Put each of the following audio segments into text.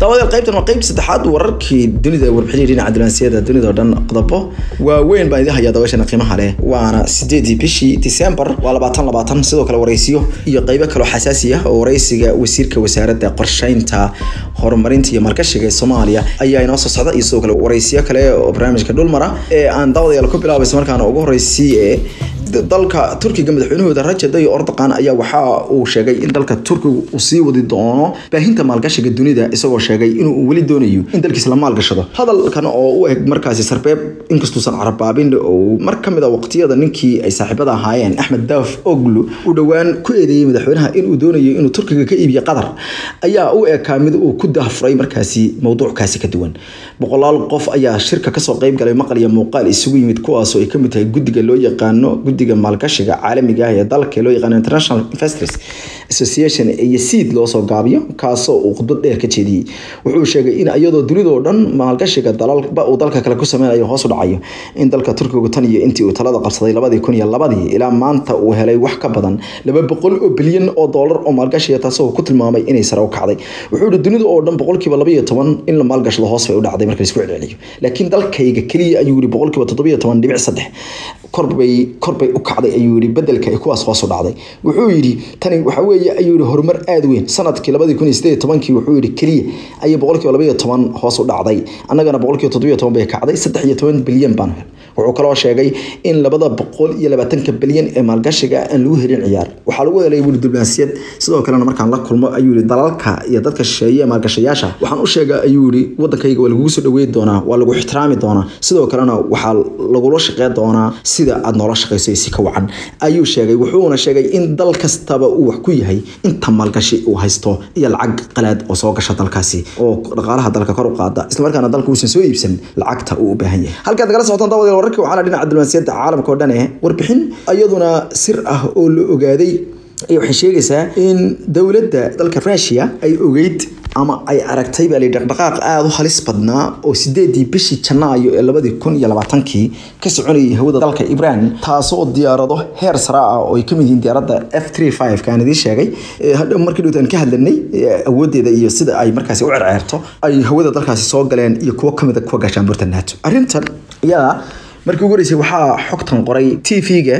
daawadayaal qaybtan waa qaybta saddexaad wararkii dunida warbixinii dhinaca diblomaasiyadda dunida oo dhan qodobo waaweyn baan idin hayaa daawashana qiimaha leh waana sideedii bishii December waa labaatan labaatan sidoo kale waraysiyo iyo qaybo kaloo xasaasi ah oo waraysiga wasiirka wasaaradda qorsheynta horumarinta iyo maalgashiga ee Soomaaliya ayaa inoo soo socda iyo sidoo kale waraysiyo kale oo barnaamijka dhulmara ee aan daawadayaal ku bilaabaysa markaana ugu horeysiye dalka turkiga madaxweynahooda Rajab Tayyip Erdogan ayaa waxa uu sheegay in dalka turkiga uu sii wadi doono baahinta maalgashiga dunida isagoo sheegay inuu weli doonayo in dalkiisa la maalgashado hadalkan oo u eg markaasi sarbeeb inkastuusan carabaabin oo mar ka mid a waqtiyada ninkii ay saaxiibada ahaayeen Axmed Daaf Oglu uu dhowaan ku eedeeyay madaxweynaha inuu doonayo inuu turkiga ka iibiyo qatar ayaa u ekaa mid uu ku daahfuray markaasi mowduuckaasi ka duwan boqolaal qof ayaa shirka kasoo qayb galay maqal iyo muuqaal isugu yimid kuwaasoo ay kamid tahay guddiga loo yaqaano guddiga maalgashiga caalamiga ah ee dalka loo yaqaano international investors association iyo seed loo soo gaabiyo kaasoo uu khudbad dheer ka jeediyey wuxuu sheegay in iyadoo dunidoo dhan maalgashiga dalalba uu dalka kale ku sameynayo hoos u dhacayo in dalka turkigu tan iyo intii uu talada qabsaday labadii kun iyo labadii ilaa maanta uu helay wax ka badan laba boqol oo bilyan oo doolar oo maalgashiga taasoo ku tilmaamay inay sare u kacday wuxuu yihi dunida oo dhan boqolkiiba laba iyo toban in la maalgashado hoos bay u dhacday marka laisku celceliyo laakiin dalkayga keliya ayuu yihi boqolkiiba toddobiyo toban dhibic saddex korbay korbay u kacday ayuu yihi bedelka ay kuwaas hoos u dhacday wuxuu yidhi tani waxa weeye ayuu yihi horumar aada weyn sanadkii labadii kun iyo sideed tobankii wuxuu yihi keliya ayay boqolkiiba laba iyo toban hoos u dhacday annagana boqolkiiba toddobiyo toban bay kacday saddex iyo toban bilyan baan hel wuxuu kaloo sheegay in labada boqol iyo labaatanka bilyan ee maalgashiga aan lagu helin ciyaar waxaa lagu helay wuli diblomaasiyad sidoo kalena markaan la kulmo ayuu yihi dalalka iyo dadka shisheeye maalgashayaasha waxaan u sheega ayuu yihi wadankayga waa lagugu soo dhaweyn doonaa waa lagu ixtiraami doonaa sidoo kalena waxaa lagula shaqeyn doonaa sida aad noola shaqeyso si ka wacan ayuu sheegay wuxuuna sheegay in dal kastaba uu wax ku yahay inta maalgashi uu haysto iyo lacag qalaad oo soo gasha dalkaasi oo dhaqaalaha dalka kor u qaada islamarkaana dalka uusan soo iibsan lacagta uu u baahan yahay halkaad kala socotaan daawadayaal wararkii waxaa la dhinaca diblomaasiyadda caalamka oo dhan eh warbixin iyaduna sir ah oo la ogaaday waxay sheegaysaa in dowladda dalka Russia ay ogeyd ama ay aragtay baa la dhaqdhaqaaq aada u halis badnaa oo sideedii bishii janaayo ee labadii kun iyo labaatankii ka soconayay hawada dalka Iran taasoo diyaarado heer sare ah oo ay kamid yihiin diyaaradda F35 kaan idin sheegay hadhow markii dhowtaan ka hadlanay awoodeeda iyo sida ay markaasi u cerceerto ay hawada dalkaasi soo galeen iyo kuwo kamid ah kuwa gaashaanbuurta NATO arrintan yaa markii ugu horeysay waxaa xogtan qoray TV-ga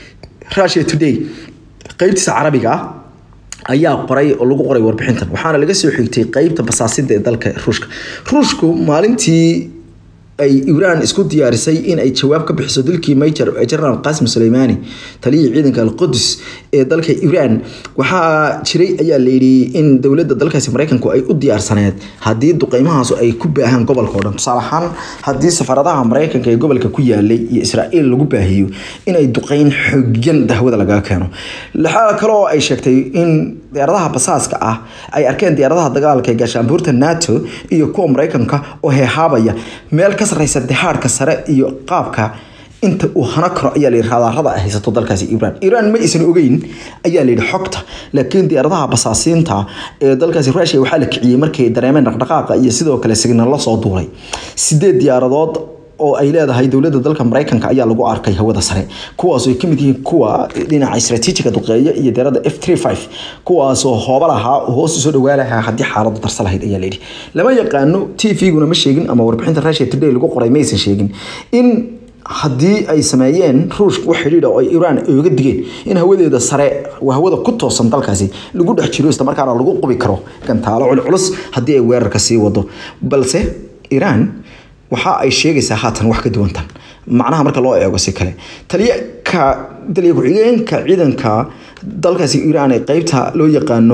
Russia Today qaybtiisa carabiga ah ayaa qoray oo lagu qoray warbixintan waxaana laga soo xigtay qaybta basaasida ee dalka ruushka ruushku maalintii ay iiraan isku diyaarisay in ay jawaab ka bixiso dilkii major general qasim suleimani taliyii ciidanka alqudus ee dalka iiraan waxaa jiray ayaa layidhi in dowladda dalkaasi maraykanku ay u diyaarsaneed haddii duqeymahaas ay ku baahaan gobolka oo dhan tusaale ahaan haddii safaradaha maraykanka ee gobolka ku yaalay iyo israa'iil lagu baahiyo inay duqeyn xoogyan dahwada lagaga keeno waxaa kaloo ay sheegtay in diyaaradaha basaaska ah ay arkeen diyaaradaha dagaalka ee gaashaanbuurta nato iyo kuwa maraykanka oo heehaabaya meel ka sarreysa dixaadhka sare iyo qaabka inta uu hana karo ayaa layidhi raadarada ay haysato dalkaasi iiraan iiraan ma aysan ogeyn ayaa layidhi xogta laakiin diyaaradaha basaasiinta ee dalkaasi ruushia waxaa la kiciyey markay dareemeen dhaqdhaqaaqa iyo sidoo kale signallo soo duulay sideed diyaaradood oo ay leedahay dowladda dalka maraykanka ayaa lagu arkay hawada sare kuwaas ay kamid yihiin kuwa dhinaca istaraatiijiga duqeeya iyo diyaaradda F35 kuwaasoo hooba lahaa oo hoos usoo dhawaa lahaa haddii xaaladu darsa lahayd ayaa layidhi lama yaqaano TV-guna ma sheegin ama warbixinta Russia Today lagu qoray maysan sheegin in haddii ay sameeyeen ruushka wax xidhiidha oo Iiraan ay uga digeen in hawadeeda sare waa hawada ku toosan dalkaasi lagu dhex jiro isla markaana lagu qubi karo gantaalo culculus haddii ay weerarka sii wado balse Iiraan waxa ay sheegaysaa haatan wax ka duwantan macnaha marka loo eego si kale taliyaka taliya ku-xigeenka ciidanka dalkaasi iiraan ee qeybta loo yaqaano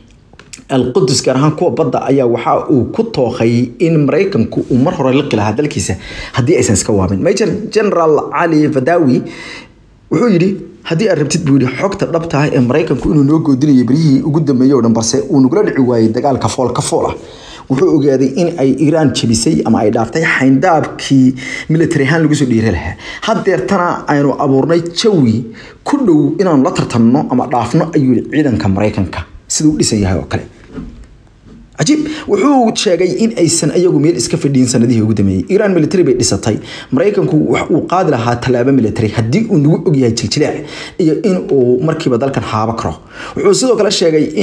alqudus gaar ahaan kuwa badda ayaa waxa uu ku tooqay in maraykanku uu mar hore liqi lahaa dalkiisa haddii aysan iska waabin major general cali fadawi wuxuu yidhi haddii aad rabtid buu yidhi xogta dhabta ah ee maraykanku inuu noo goodinayo berihii ugu dambeeyey oo dhan balse uu nagula dhici waayey dagaalka fool ka fool ah wuxuu ogaaday in ay iiraan jabisay ama ay dhaaftay xayndaabkii military ahaan lagu soo dhiiri lahaa haddeertana aynu abuurnay jawi ku dhow inaanu la tartanno ama dhaafno ayuu yihi ciidanka maraykanka siduu u dhisan yahay oo kale cajiib wuxuu sheegay in aysan ayagu meel iska fadhiyin sanadihii ugu dambeeyey iiraan military bay dhisatay maraykanku wax uu qaadi lahaa tallaabo military haddii uu nagu ogyahay jiljilaac iyo in uu markiiba dalkan haabo karo wuxuu sidoo kale sheegay in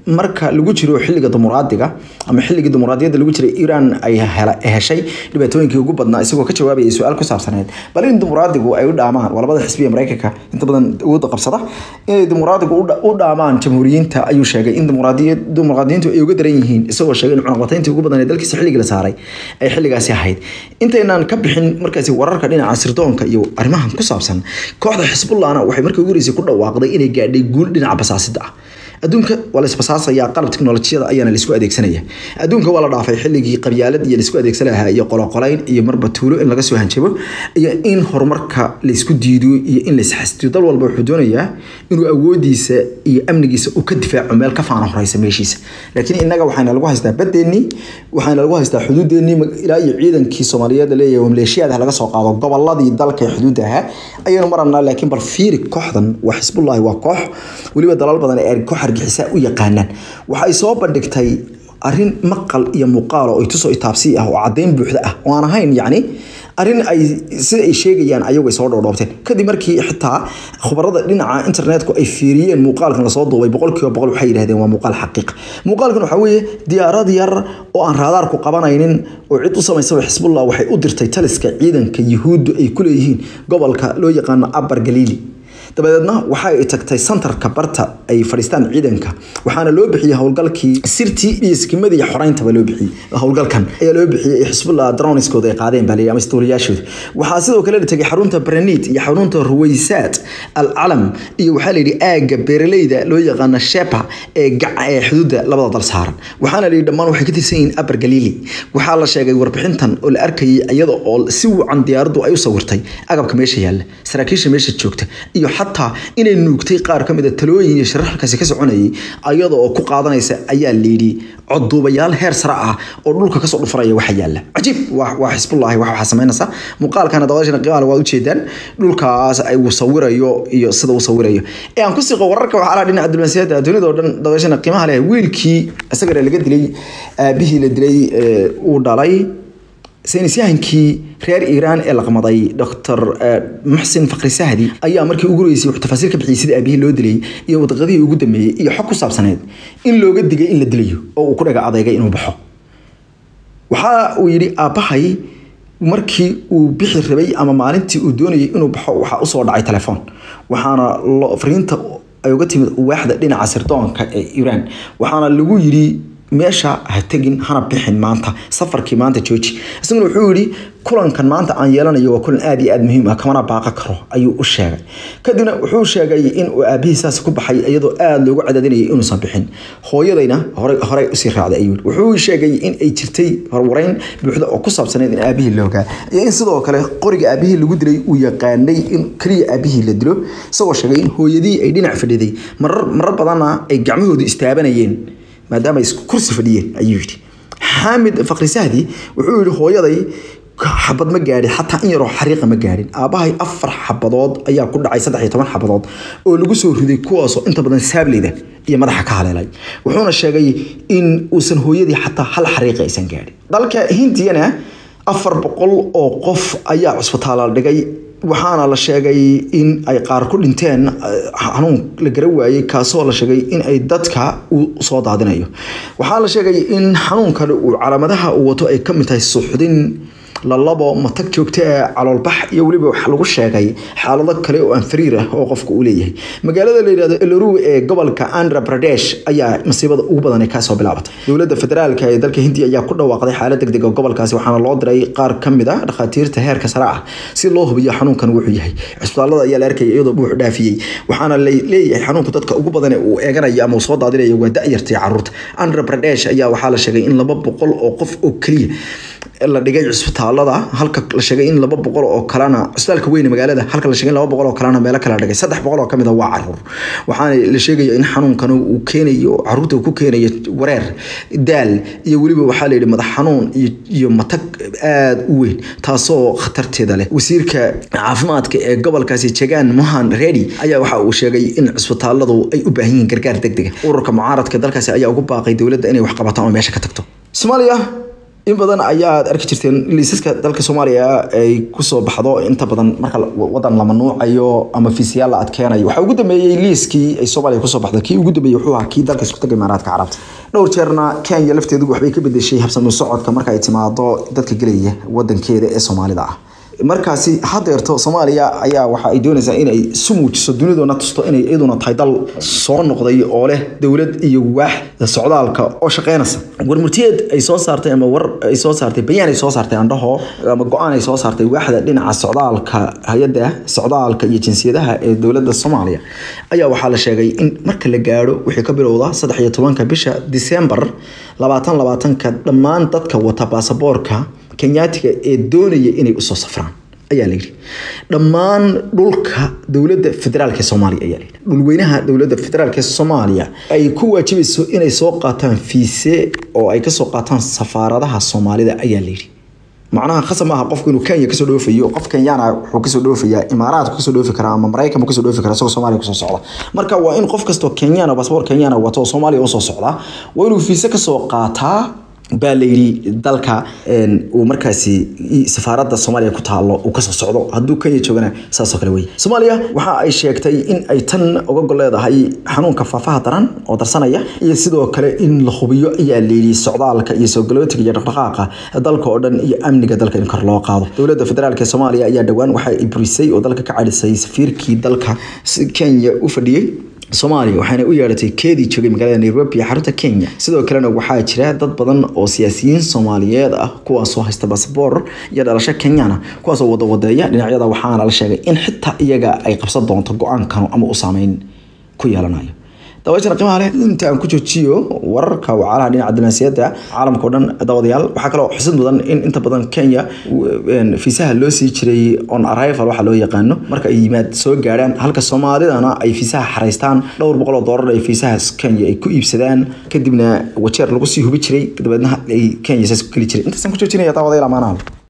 marka lagu jiro xilliga dimuqraadiga ama xilligii dimuqraadiyadda lagu jiray iran ay heshay dhibaatooyinkii ugu badnaa isagoo ka jawaabayay su-aal ku saabsaneed bal in dimuqraadigu ay u dhaamaan waa labada xisbiya mareykanka inta badan awoodda qabsada inay dimuqraadigu u dhaamaan jamhuuriyiinta ayuu sheegay in dimuqraadiyiintu ay uga daran yihiin isagoo sheegay in cunaqbatayntii ugu badan ee dalkiisa xilligii la saaray ay xilligaasi ahayd intaynaan ka bixin markaasi wararka dhinaca sirdoonka iyo arrimahan ku saabsan kooxda xisbullahna waxay markii ugu horeysay ku dhawaaqday inay gaadhay guul dhinaca basaasida ah adduunka waa la isbasaasaya qalab teknolojiyada ayaana laisku adeegsanaya adduunka waa la dhaafay xilligii qabyaalad iyo laisku adeegsan lahaa iyo qoloqolayn iyo marba tuulo in laga soo hanjabo iyo in horumarka laisku diido iyo in laisxastiyo dal walba wuxuu doonayaa inuu awoodiisa iyo amnigiisa uu ka difaaco meel ka faana horeysa meeshiisa laakiin innaga waxayna lagu haystaa badeennii waxayna lagu haystaa xuduudeennii ilaa iyo ciidankii soomaaliyeed leeyahay maleeshiyaad laga soo qaado goboladii dalka ee xuduudda ahaa ayaynu maranaa laakiin bal fiiri kooxdan waa xisbullahi waa koox weliba dalal badan ee koox argixisa u yaqaanaan waxay soo bandhigtay arrin maqal iyo muuqaal oo itusoo itaabsi ah oo caddeyn buuxda ah oo aan ahayn yacni arrin ay sida ay sheegayaan ayagu ay soo dhoodhoobteen kadib markii xitaa khubarada dhinaca internetku ay fiiriyeen muuqaalkan lasoo duubay boqolkiiba boqol waxay yidhahdeen waa muuqaal xaqiiq muuqaalkan waxaa weeye diyaarad yar oo aan raadaarku qabanaynin oo cid u samaysaba xisbullah waxay u dirtay taliska ciidanka yuhuuddu ay ku leeyihiin gobolka loo yaqaano abar galiili dabadeedna waxa ay tagtay santarka barta ay fadhiistaan ciidanka waxaana loo bixiyey howlgalkii sirtii iyo skimadii iyo xoreyntaba loo bixiyey howlgalkan ayaa loo bixiyey xisbullah droniskooda ay qaadeen baa ama istuuliyaashooda waxaa sidoo kale la tegay xarunta braniid iyo xarunta ruwaysaad al calam iyo waxaa la yidhi aagga beeraleyda loo yaqaano shepa ee ee xuduudda labada dal saaran waxaana la yidhi dhammaan waxay ka tirsan yihiin abar galiili waxaa la sheegay warbixintan oo la arkayay iyada oo si wacan diyaaraddu ay u sawirtay agabka meesha yaalla saraakiisha meesha joogta iyo xataa inay nuugtay qaar ka mid a talooyin iyo sharaxalkaasi ka soconayay ayada oo ku qaadanaysa ayaa layidhi codduubayaal heer sare ah oo dhulka kasoo dhufaraya waxa yaalla cajiib waa xisbullahi wax waxaa samaynaysa muuqaalkana dabadashana qiimaha waa ujeedaan dhulkaas ay uu sawirayo iyo sida uu sawirayo ee aan ku siqo wararka waxaa laha dhinaca diblomaasiyadda dunida oo dhan dabadashana qiimaha leh wiilkii isagana laga dilay aabihii la dilay uu dhalay saynisyahankii reer iiraan ee laqmaday dr muxsin fakri sahdi ayaa markii ugu horeysay wuxuu tafaasiir ka bixiyey sida aabihii loo dilay iyo wadaqadihii ugu dambeeyey iyo xog ku saabsaneed in looga digay in la dilayo oo uu ku dhaga adeegay inuu baxo waxa uu yidhi aabbahay markii uu bixi rabay ama maalintii uu doonayay inuu baxo waxaa usoo dhacay telefoon waxaana fariinta ay uga timid waaxda dhinaca sirdoonka ee iiraan waxaana lagu yidhi meesha ha tegin hana bixin maanta safarkii maanta jooji isaguna wuxuu yidhi kulankan maanta aan yeelanayo waa kulan aad iyo aad muhiim ah kamana baaqa karo ayuu u sheegay kadibna wuxuu sheegay in uu aabihii saas ku baxay iyadoo aada loogu cadaadinayay inuusan bixin hooyadayna horey horey usii raacday ayuu wuxuu sheegay in ay jirtay horwareyn buuxda oo ku saabsaneyd in aabihii loogaa iyo in sidoo kale qoriga aabihii lagu dilay uu yaqaanay in keliya aabihii la dilo isagoo sheegay in hooyadii ay dhinac fadhiday marar marar badanna ay gacmahoodu istaabanayeen maadaama ay kursi fadhiyeen ayuu yidhi xaamid fakri sahdi wuxuu yidhi hooyaday xabad ma gaadhin xataa in yaroo xariiqa ma gaadhin aabbahay afar xabadood ayaa ku dhacay saddex iyo toban xabadood oo lagu soo riday kuwaasoo inta badan saableyda iyo madaxa ka haleelay wuxuuna sheegay in uusan hooyadii xataa hal xariiqa aysan gaadhin dalka hindiyana afar boqol oo qof ayaa cusbitaala dhigay waxaana la sheegay in ay qaar ku dhinteen xanuun la gara waayey kaasoo la sheegay in ay dadka uu soo daadinayo waxaa la sheegay in xanuunkan uu calaamadaha uu wato ay ka mid tahay suuxdin lalabo matag joogto ee caloolbax iyo weliba wax lagu sheegay xaalado kale oo aan fariir ah oo qofka uu leeyahay magaalada la yidhahdo eloru ee gobolka andhra pradesh ayaa masiibada ugu badan ee kaasoo bilaabatay dowladda federaalka ee dalka hindiya ayaa ku dhawaaqday xaalad degdeg oo gobolkaasi waxaana loo diray qaar ka mid a dhakhaatiirta heerka sare ah si loo hubiyo xanuunkan wuxuu yahay cisbitaalada ayaa la arkaya iyadoo buux dhaafiyey waxaana la leeyahay xanuunka dadka ugu badan ee uu eeganayo ama uu soo daadinayo waa da-yartay caruurta andhra pradesh ayaa waxaa la sheegay in laba boqol oo qof oo keliya la dhigay cisbitaalada halka la sheegay in laba boqol oo kalena cisbitaalka weyne magaalada halka la sheegay in laba boqol oo kalena meelo kale la dhigay saddex boqol oo kamid a waa caruur waxaana la sheegaya in xanuunkan uu keenayo caruurta uu ku keenayo wareer daal iyo weliba waxaa la yidhi madax xanuun iyo iyo matag aada u weyn taasoo khatarteeda leh wasiirka caafimaadka ee gobolkaasi jagan mohan redi ayaa waxa uu sheegay in cisbitaaladu ay u baahan yihiin gargaar degdega ururka mucaaradka dalkaasi ayaa ugu baaqay dowladda inay wax qabataan oo meesha ka tagto soomaaliya in badan ayaad arki jirteen liisaska dalka soomaaliya ay kusoo baxdo inta badan marka wadan la manuucayo ama fiisiyaal la adkeenayo waxaa ugu dambeeyey liiskii ay soomaaliya kusoo baxda kii ugu dambeeyey wuxuu ahaa kii dalka isku taga imaaraadka carabta dhowr jeerna kenya lafteedu waxbay ka bedeshay habsami socodka marka ay timaado dadka gelaya wadankeeda ee soomaalida ah markaasi hadeerto soomaaliya ayaa waxa ay doonaysaa inay isu muujiso dunidoona tusto inay iyaduna tahay dal soo noqday oo leh dowlad iyo waax socdaalka oo shaqeynaysa warmurtiyeed ay soo saartay ama war ay soo saartay bayaan ay soo saartay andhaho ama go-aan ay soo saartay waaxda dhinaca socdaalka hay-adda socdaalka iyo jinsiyadaha ee dowladda soomaaliya ayaa waxaa la sheegay in marka la gaadho wixii ka bilowda saddex iyo tobanka bisha disembar labaatan labaatanka dhammaan dadka wata baasaboorka kenyaatiga ee doonaya inay usoo safraan ayaa layidhi dhammaan dhulka dowladda federaalk soomaaliya ayaa layidhi dhulweynaha dowladda federaalk soomaaliya ay ku waajibayso inay soo qaataan fiise oo ay kasoo qaataan safaaradaha soomaalida ayaa layidhi macnaha khasab maaha qofku inuu kenya kasoo dhoofayo qof kenyana wuxuu kasoo dhoofayaa imaaraadku kasoo dhoofi karaa ama maraykan buu kasoo dhoofi karaa isagoo soomaaliya kusoo socda marka waa in qof kastoo kenyana basaboor kenyana wato oo soomaaliya usoo socda waa inuu fiise kasoo qaataa baa layidhi dalka uu markaasi safaaradda soomaaliya ku taalo uu kasoo socdo hadduu kenya joogana saasoo kale wey soomaaliya waxa ay sheegtay in ay tan uga gol leedahay xanuunka faafaha daran oo darsanaya iyo sidoo kale in la hubiyo ayaa layidhi socdaalka iyo soogalotiga iyo dhaqdhaqaaqa dalka oo dhan iyo amniga dalka in kor loo qaado dowladda federaalk ee soomaaliya ayaa dhowaan waxa ay burisay oo dalka ka cadhisay safiirkii dalka kenya u fadhiyey soomaaliya waxaana u yeedhatay keedii joogay magaalada nairobi ee xarunta kenya sidoo kalena waxaa jira dad badan oo siyaasiyiin soomaaliyeed ah kuwaasoo haysta basaboor iyo dhalasho kenyana kuwaasoo wadawadeeya dhinacyada waxaana la sheegay in xitaa iyaga ay qabsan doonto go-aankan ama u saameyn ku yeelanayo daawashana qiimaha leh inta aan ku joojiyo wararka wacalaha dhinaca diblomaasiyadda caalamka o dhan daawadayaal waxaa kaloo xusid mudan in inta badan kenya fiisaha loo sii jiray on arrival waxa loo yaqaano marka ay yimaad soo gaadhaan halka soomaalidana ay fiisaha xaraystaan dhowr boqol oo doolar ay fiisahaas kenya ay ku iibsadaan kadibna wajeer lagu sii hubi jiray dabeedna ay kenya saas ku geli jiray intaasaan ku joojinaya daawadayaal amaanaha